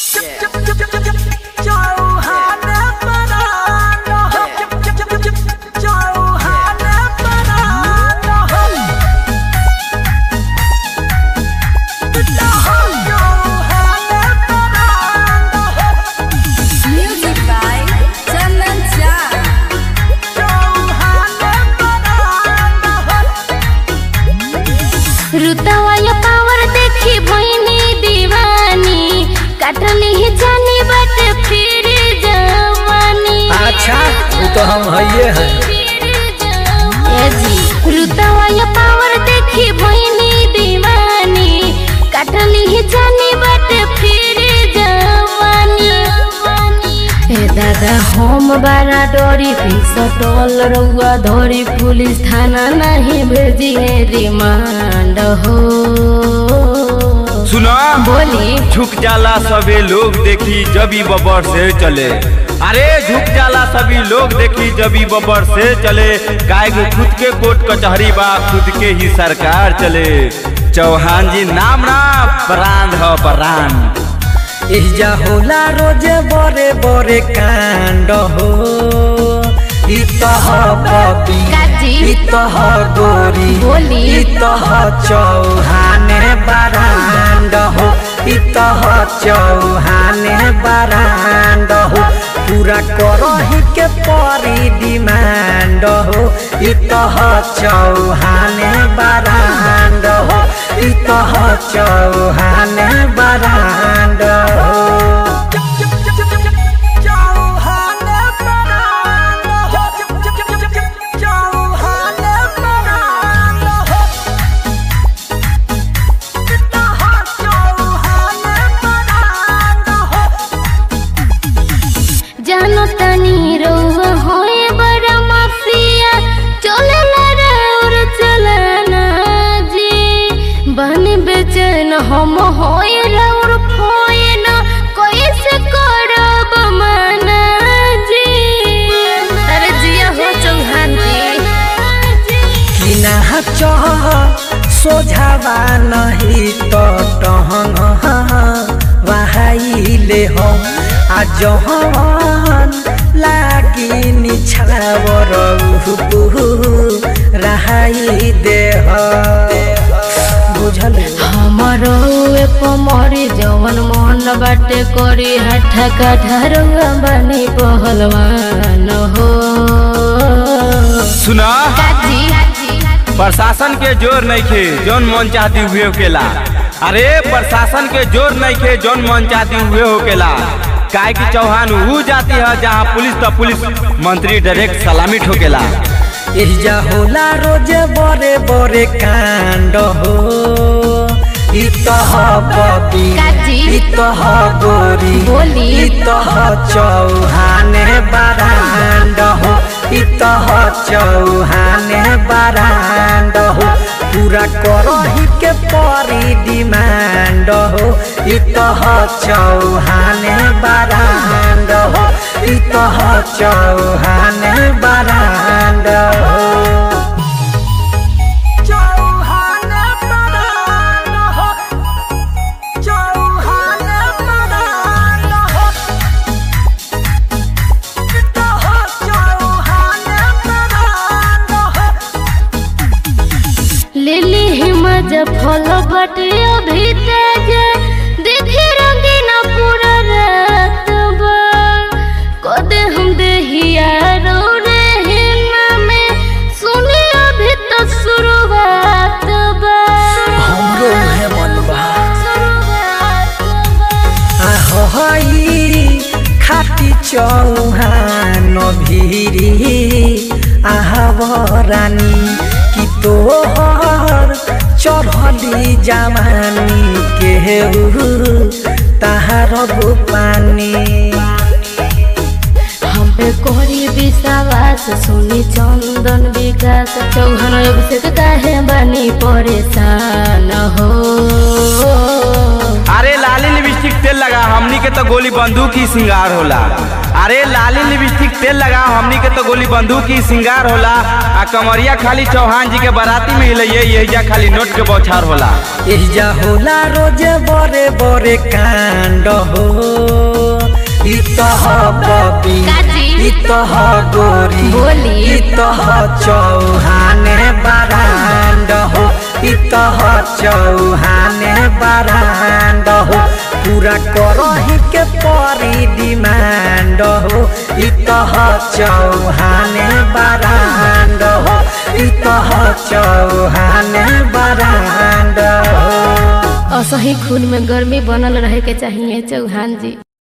Music by Chandan Jha. रुतवाया power देखी भइनी दीवानी काटली ही जानी बट फिर जवानी अच्छा वो तो हम हइये हैं ए जी रुतवाया पावर देखी भइनी दीवानी काटली ही जानी बट फिर जवानी ए दादा हम बारा डोरी फिस टोल रउआ धोरी पुलिस थाना नहीं भेजिए रिमांड हो सुना बोली झुक जाला सभी लोग देखी जबी बबर से चले अरे झुक जाला सभी लोग देखी जबी बबर से चले गाय को खुद के कोर्ट कचहरी बा खुद के ही सरकार चले चौहान जी नाम ना प्राण ह प्राण इजा होला रोजे बड़े बड़े कांड हो इतह पपी काजी इतह गोरी बोली। इतह चौहाने बरांड हो इतह चौहाने बरांड हो पूरा करही के परी डिमांड हो इतह चौहाने बरांड हो इतह चौहाने बरांड हो जानो तनी रउआ होए बड़ा माफिया चले ला और चलना जी बन बेचैन हम होए रउर खोए न कैसे करब मना जी अरे जिया हो चौहान जी किना चह सोझावा नहीं तो टहंग वहाइले हो आ जहन लागी निछावर रहाई देह बुझल हमारो ए पमरी जवन मन बाटे करी हठा कठा बनी पहलवान हो सुना काजी प्रशासन के जोर नहीं खे जौन मन चाहती हुए होकेला अरे प्रशासन के जोर नहीं खे जौन मन चाहती हुए होकेला काहे की चौहान वो जाती है जहाँ पुलिस तो पुलिस मंत्री डायरेक्ट सलामी ठोकेला एहिजा होला रोजे बड़े बड़े कांड हो इतह पपी काजी। इतह गोरी बोली। इतह चौहाने बरांड हो इतह चौहाने बरांड हो पूरा करही के परी डिमांड हो इतह चौहाने बरांड हो इतह चौहाने बरांड हो लिली हिमज फल बटे अभी तेज देखी रंगीन पूरा रात बा कदे हम देहिया रो रे हिना में सुनी अभी तो शुरुआत बा हमरो है मनबा शुरुआत बा आहई खाटी चौहान भिरी आहवरानी कि तोहर चढ़ली जमानी के ताहार पानी हम पे कोरी विश्वास सुनी चंदन विकास चौहान अभिषेक काहे बनी परेशान हो अरे लाली लिपस्टिक तेल लगा हमनी के तो गोली बंदूक ही सिंगार होला अरे लाली लिपस्टिक तेल लगा हमनी के तो गोली बंदूक ही सिंगार होला आ कमरिया खाली चौहान जी के बाराती में हिलैये यही खाली नोट के बौछार होला एहिजा होला रोजे बड़े बड़े कांड हो तह बबी काजी? ई तह गोरी बोली। ई तह चौहाने बरांड हो ई तह चौहाने बरांड हो पूरा करही के परी डिमांड हो ई तह चौहाने बरांड हो ई तह चौहाने बरांड हो असही खून में गर्मी बनल रहे के चाहिए चौहान जी